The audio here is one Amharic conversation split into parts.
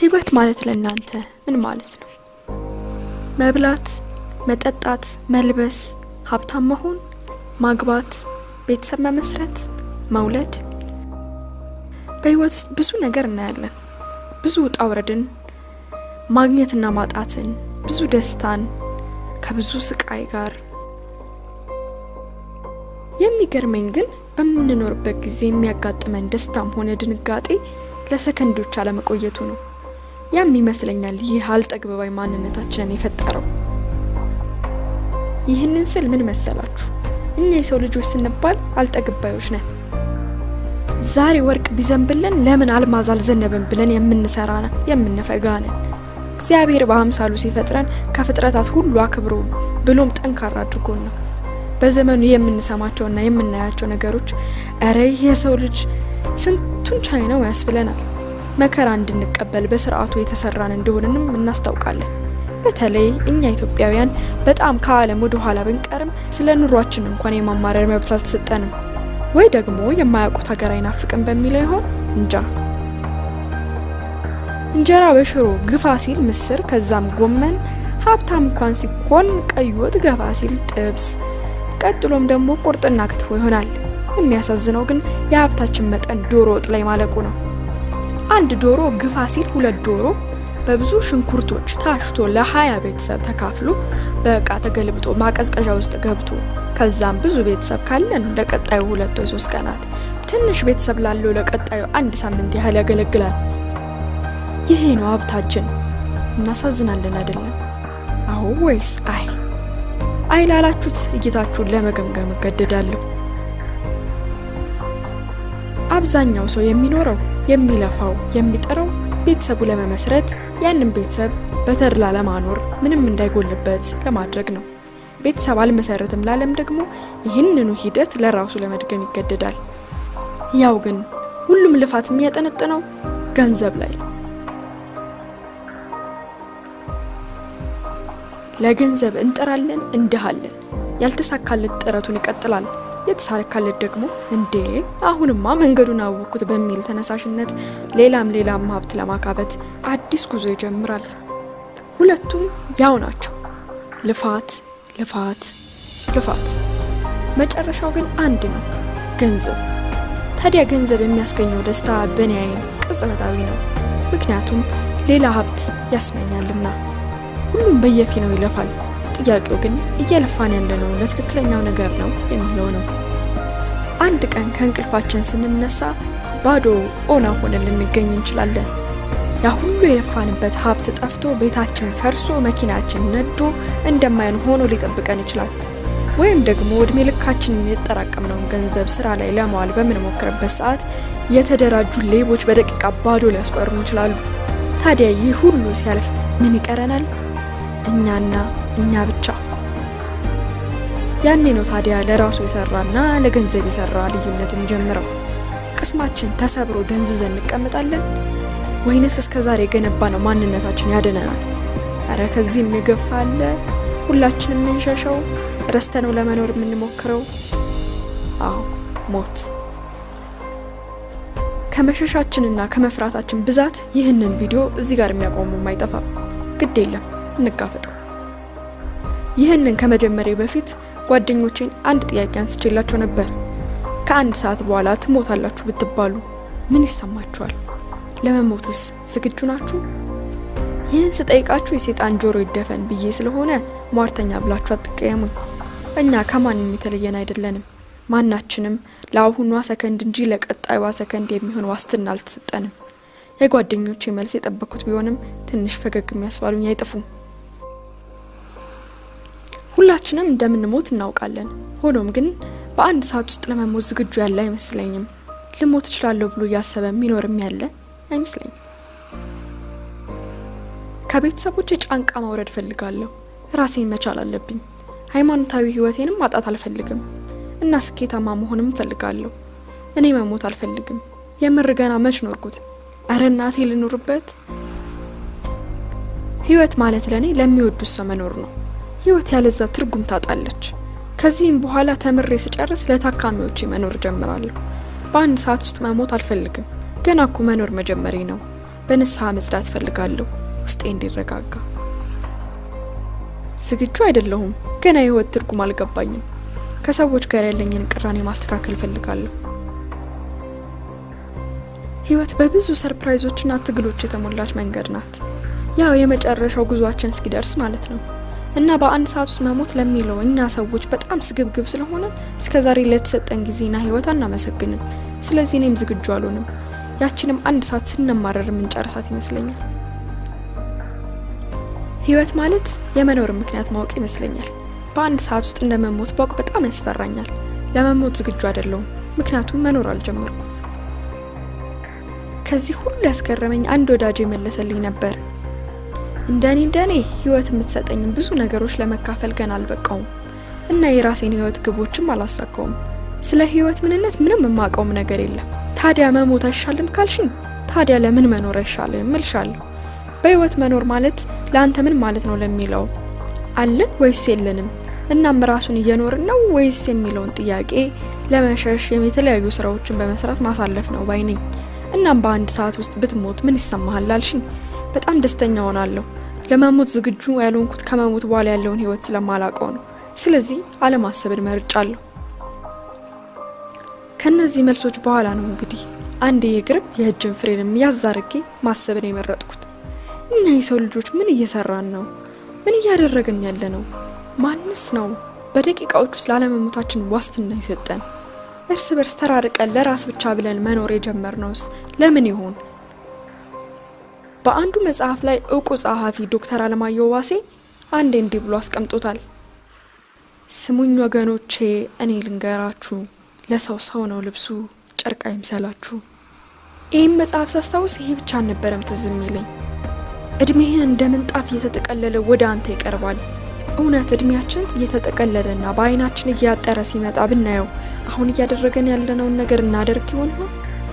ህይወት ማለት ለእናንተ ምን ማለት ነው? መብላት፣ መጠጣት፣ መልበስ፣ ሀብታም መሆን፣ ማግባት፣ ቤተሰብ መመስረት፣ መውለድ። በህይወት ውስጥ ብዙ ነገር እናያለን። ብዙ ውጣ ውረድን፣ ማግኘትና ማጣትን፣ ብዙ ደስታን ከብዙ ስቃይ ጋር። የሚገርመኝ ግን በምንኖርበት ጊዜ የሚያጋጥመን ደስታም ሆነ ድንጋጤ ለሰከንዶች አለመቆየቱ ነው። ያም ይመስለኛል ይህ አልጠግበባይ ማንነታችንን የፈጠረው። ይህንን ስል ምን መሰላችሁ? እኛ የሰው ልጆች ስንባል አልጠግባዮች ነን። ዛሬ ወርቅ ቢዘንብልን ለምን አልማዝ አልዘነበን ብለን የምንሰራ የምንፈጋ ነን። እግዚአብሔር በአምሳሉ ሲፈጥረን ከፍጥረታት ሁሉ አክብሮ ብሎም ጠንካራ አድርጎን ነው። በዘመኑ የምንሰማቸውና የምናያቸው ነገሮች እረ ይህ የሰው ልጅ ስንቱን ቻይ ነው ያስብለናል። መከራ እንድንቀበል በስርዓቱ የተሰራን እንደሆንንም እናስታውቃለን። በተለይ እኛ ኢትዮጵያውያን በጣም ከዓለም ወደ ኋላ ብንቀርም ስለ ኑሯችን እንኳን የማማረር መብት አልተሰጠንም። ወይ ደግሞ የማያውቁት ሀገር አይናፍቅም በሚለው ይሆን እንጃ። እንጀራ በሽሮ ግፋ ሲል ምስር፣ ከዛም ጎመን፣ ሀብታም እንኳን ሲኮን ቀይ ወጥ ገፋ ሲል ጥብስ፣ ቀጥሎም ደግሞ ቁርጥና ክትፎ ይሆናል። የሚያሳዝነው ግን የሀብታችን መጠን ዶሮ ወጥ ላይ ማለቁ ነው። አንድ ዶሮ ግፋ ሲል ሁለት ዶሮ በብዙ ሽንኩርቶች ታሽቶ ለሀያ ቤተሰብ ተካፍሎ በእቃ ተገልብጦ ማቀዝቀዣ ውስጥ ገብቶ ከዛም ብዙ ቤተሰብ ካለን ለቀጣዩ ሁለት ወይ ሶስት ቀናት ትንሽ ቤተሰብ ላለው ለቀጣዩ አንድ ሳምንት ያህል ያገለግላል። ይሄ ነው ሀብታችን። እናሳዝናለን አይደለም? አዎ ወይስ አይ? አይ ላላችሁት እይታችሁን ለመገምገም እገደዳለሁ። አብዛኛው ሰው የሚኖረው የሚለፋው የሚጥረው ቤተሰቡ ለመመስረት ያንን ቤተሰብ በተድላ ለማኖር ምንም እንዳይጎልበት ለማድረግ ነው። ቤተሰብ አልመሰረትም ላለም ደግሞ ይህንኑ ሂደት ለራሱ ለመድገም ይገደዳል። ያው ግን ሁሉም ልፋት የሚያጠነጥነው ገንዘብ ላይ ነው። ለገንዘብ እንጥራለን፣ እንድሃለን። ያልተሳካለት ጥረቱን ይቀጥላል። የተሳካለት ደግሞ እንዴ አሁንማ መንገዱን አወቅኩት በሚል ተነሳሽነት ሌላም ሌላም ሀብት ለማካበት አዲስ ጉዞ ይጀምራል። ሁለቱም ያው ናቸው፣ ልፋት ልፋት ልፋት። መጨረሻው ግን አንድ ነው፣ ገንዘብ። ታዲያ ገንዘብ የሚያስገኘው ደስታ በእኔ ዓይን ቅጽበታዊ ነው፣ ምክንያቱም ሌላ ሀብት ያስመኛልና። ሁሉም በየፊናው ይለፋል። ጥያቄው ግን እየለፋን ያለነው ለትክክለኛው ነገር ነው የሚለው ነው። አንድ ቀን ከእንቅልፋችን ስንነሳ ባዶ ኦና ሆነን ልንገኝ እንችላለን። ያ ሁሉ የለፋንበት ሀብት ጠፍቶ ቤታችን ፈርሶ መኪናችን ነዶ እንደማይን ሆኖ ሊጠብቀን ይችላል። ወይም ደግሞ እድሜ ልካችንን የተጠራቀምነውን ገንዘብ ስራ ላይ ለማዋል በምንሞክርበት ሰዓት የተደራጁ ሌቦች በደቂቃ ባዶ ሊያስቆርኑ ይችላሉ። ታዲያ ይህ ሁሉ ሲያልፍ ምን ይቀረናል? እኛና እኛ ብቻ። ያኔ ነው ታዲያ ለራሱ የሰራና ለገንዘብ የሰራ ልዩነት የሚጀምረው። ቅስማችን ተሰብሮ ደንዝዘን እንቀመጣለን ወይንስ እስከ ዛሬ የገነባ ነው ማንነታችን ያድነናል? እረ ከዚህም የገፋ አለ። ሁላችንም የምንሸሸው ረስተነው ለመኖር የምንሞክረው አዎ ሞት። ከመሸሻችንና ከመፍራታችን ብዛት ይህንን ቪዲዮ እዚህ ጋር የሚያቆሙም አይጠፋም። ግድ የለም እንጋፈጠው። ይህንን ከመጀመሪያ በፊት ጓደኞቼን አንድ ጥያቄ አንስቼላቸው ነበር። ከአንድ ሰዓት በኋላ ትሞታላችሁ ብትባሉ ምን ይሰማችኋል? ለመሞትስ ዝግጁ ናችሁ? ይህን ስጠይቃችሁ የሴጣን ጆሮ ይደፈን ብዬ ስለሆነ ሟርተኛ ብላችሁ አትቀየሙኝ። እኛ ከማንም የተለየን አይደለንም። ማናችንም ለአሁኗ ሰከንድ እንጂ ለቀጣዩዋ ሰከንድ የሚሆን ዋስትና አልተሰጠንም። የጓደኞቼ መልስ የጠበኩት ቢሆንም ትንሽ ፈገግ የሚያስባሉኝ አይጠፉም። ሁላችንም እንደምንሞት እናውቃለን። ሆኖም ግን በአንድ ሰዓት ውስጥ ለመሞት ዝግጁ ያለ አይመስለኝም። ልሞት እችላለሁ ብሎ እያሰበ የሚኖርም ያለ አይመስለኝም። ከቤተሰቦቼ ጫንቃ ማውረድ ፈልጋለሁ። ራሴን መቻል አለብኝ። ሃይማኖታዊ ሕይወቴንም ማጣት አልፈልግም እና ስኬታማ መሆንም እፈልጋለሁ። እኔ መሞት አልፈልግም። የምር ገና መች ኖርኩት? እረ እናቴ ልኑርበት። ህይወት ማለት ለእኔ ለሚወዱት ሰው መኖር ነው። ህይወት ያለዛ ትርጉም ታጣለች። ከዚህም በኋላ ተምሬ ስጨርስ ለታካሚዎቼ መኖር ጀምራለሁ። በአንድ ሰዓት ውስጥ መሞት አልፈልግም። ገና እኮ መኖር መጀመሪ ነው። በንስሐ መጽዳት እፈልጋለሁ፣ ውስጤ እንዲረጋጋ። ዝግጁ አይደለሁም። ገና የህይወት ትርጉም አልገባኝም። ከሰዎች ጋር ያለኝን ቅራኔ ማስተካከል እፈልጋለሁ። ህይወት በብዙ ሰርፕራይዞችና ትግሎች የተሞላች መንገድ ናት። ያው የመጨረሻው ጉዟችን እስኪደርስ ማለት ነው። እና በአንድ ሰዓት ውስጥ መሞት ለሚለው እኛ ሰዎች በጣም ስግብግብ ስለሆነን እስከዛሬ ለተሰጠን ጊዜና ህይወት አናመሰግንም። ስለዚህ እኔም ዝግጁ አልሆንም። ያችንም አንድ ሰዓት ስንማረር የምንጨርሳት ይመስለኛል። ህይወት ማለት የመኖርን ምክንያት ማወቅ ይመስለኛል። በአንድ ሰዓት ውስጥ እንደመሞት ባውቅ በጣም ያስፈራኛል። ለመሞት ዝግጁ አይደለሁም፣ ምክንያቱም መኖር አልጀመርኩም። ከዚህ ሁሉ ያስገረመኝ አንድ ወዳጅ የመለሰልኝ ነበር። እንደኔ እንደኔ ህይወት የምትሰጠኝም ብዙ ነገሮች ለመካፈል ገና አልበቃውም እና የራሴን ህይወት ግቦችም አላሳካውም። ስለ ህይወት ምንነት ምንም የማውቀውም ነገር የለም። ታዲያ መሞት አይሻልም ካልሽኝ፣ ታዲያ ለምን መኖር አይሻልም እልሻለሁ። በህይወት መኖር ማለት ለአንተ ምን ማለት ነው ለሚለው አለን ወይስ የለንም፣ እናም ራሱን እየኖርን ነው ወይስ የሚለውን ጥያቄ ለመሸሽ የተለያዩ ስራዎችን በመስራት ማሳለፍ ነው ባይ ነኝ። እናም በአንድ ሰዓት ውስጥ ብትሞት ምን ይሰማሃል አልሽኝ፣ በጣም ደስተኛ ሆናለሁ። ለመሞት ዝግጁ ያልሆንኩት ከመሞት በኋላ ያለውን ህይወት ስለማላውቀው ነው። ስለዚህ አለማሰብን መርጫለሁ። ከነዚህ መልሶች በኋላ ነው እንግዲህ አንድ የእግርም የእጅን ፍሬንም ያዝ አድርጌ ማሰብን የመረጥኩት። እኛ የሰው ልጆች ምን እየሰራን ነው? ምን እያደረግን ያለ ነው? ማንስ ነው በደቂቃዎች ውስጥ ላለመሞታችን ዋስትና የሰጠን? እርስ በርስ ተራርቀን ለራስ ብቻ ብለን መኖር የጀመርነውስ ለምን ይሆን? በአንዱ መጽሐፍ ላይ እውቁ ጸሐፊ ዶክተር አለማየሁ ዋሴ አንዴ እንዲህ ብሎ አስቀምጦታል። ስሙኝ ወገኖቼ፣ እኔ ልንገራችሁ፣ ለሰው ሰው ነው ልብሱ፣ ጨርቅ አይምሰላችሁ። ይህም መጽሐፍ ሳስታውስ ይሄ ብቻ አልነበረም ትዝ የሚለኝ እድሜህን እንደ ምንጣፍ እየተጠቀለለ ወደ አንተ ይቀርባል። እውነት እድሜያችን እየተጠቀለለና በአይናችን እያጠረ ሲመጣ ብናየው አሁን እያደረገን ያለነውን ነገር እናደርግ ይሆን ይሆን?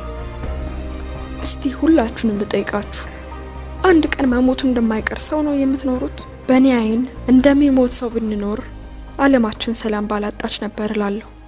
እስቲ ሁላችሁንም ልጠይቃችሁ፣ አንድ ቀን መሞቱ እንደማይቀር ሰው ነው የምትኖሩት? በእኔ አይን እንደሚሞት ሰው ብንኖር ዓለማችን ሰላም ባላጣች ነበር እላለሁ።